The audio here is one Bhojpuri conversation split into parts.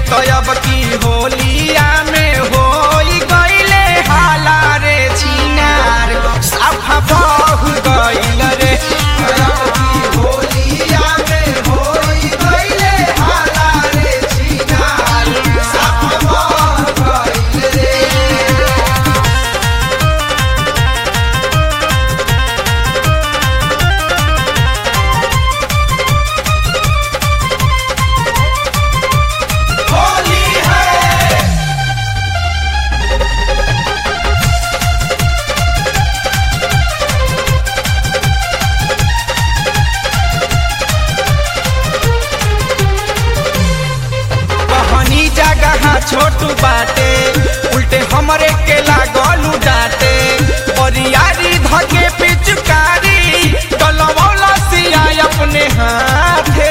तो अब की होलिया में होई गईले हाला रे छिनार साफा बहु गईल रे तो अब की होलिया में होई गईले हाला रे छिनार साफा बहु गईल रे होली है कहनी जगह छोटू बाटे उल्टे हमरे के लागलू डाटे बरियारी धके पिचकारी डलवौला सिया अपने हाथे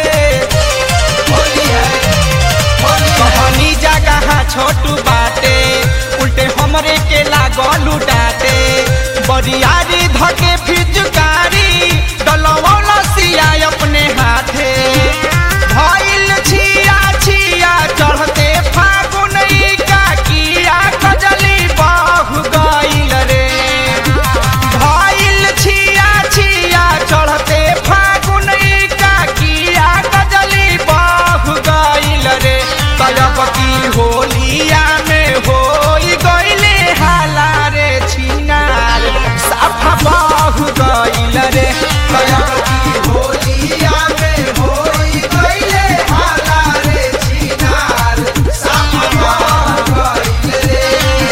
कहनी जगह छोटू बाटे उल्टे हमरे के लागलू डाटे बरियारी धके फिचकारी डलवौला सिया अपने हाथे भइल छिया छिया चढ़ते फागुन ई काकिया कजली बहु गइल रे भइल छिया छिया चढ़ते फागुन ई काकिया कजली बहु गइल रे तलब की होलिया में होई गइले हाला रे छिनार साफा बहु गइल रे तलब की होलिया में होई गइले हाला रे छिनार साफा बहु गइल रे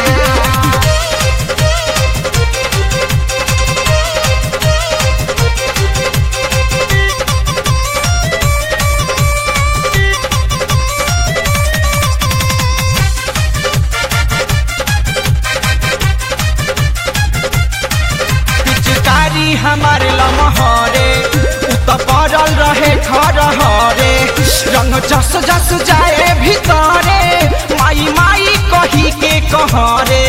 पिचकारी हमारे लमहरे उ त पड़ल रहे घर हरे रंग जस जस जाए भीतरे माई माई कही के कहरे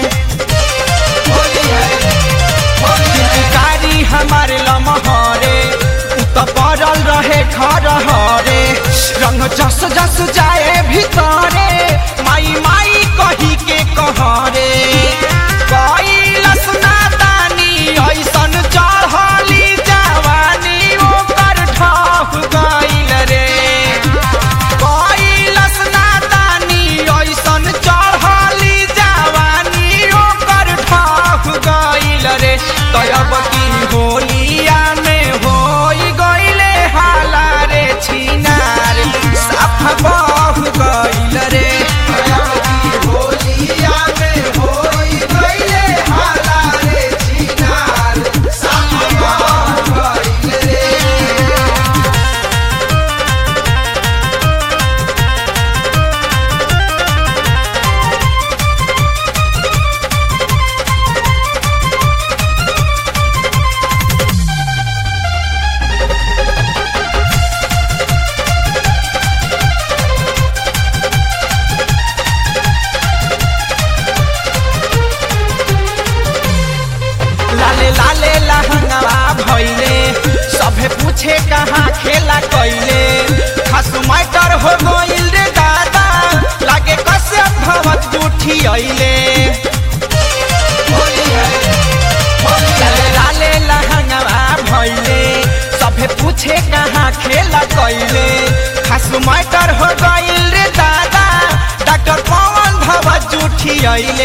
पिचकारी हमारे लमहरे उ त पड़ल रहे घर हरे रंग जस जस जाए भीतरे माई माई कही के कहरे कैलस नादानी ऐसन चढ़ली जवानी ओकर ठह गइल रे कैलस नादानी ऐसन चढ़ली जवानी ओकर ठह गइल रे तब की होलिया में होई गइले हाला रे छिनार साफा बहु गइल रे तब की होलिया में होई गइले हाला रे छिनार साफा बहु गइल रे लाले लाले लहंगवा भइले सभे पूछे कहाँ खेला कैले खास मैटर हो गइल रे दादा लागे कसे भवत जूठी अइले लाले लाले लहंगवा भइले सभे पूछे कहाँ खेला कैले खास मैटर हो गइल रे दादा डॉक्टर पवन भवत जूठी अइले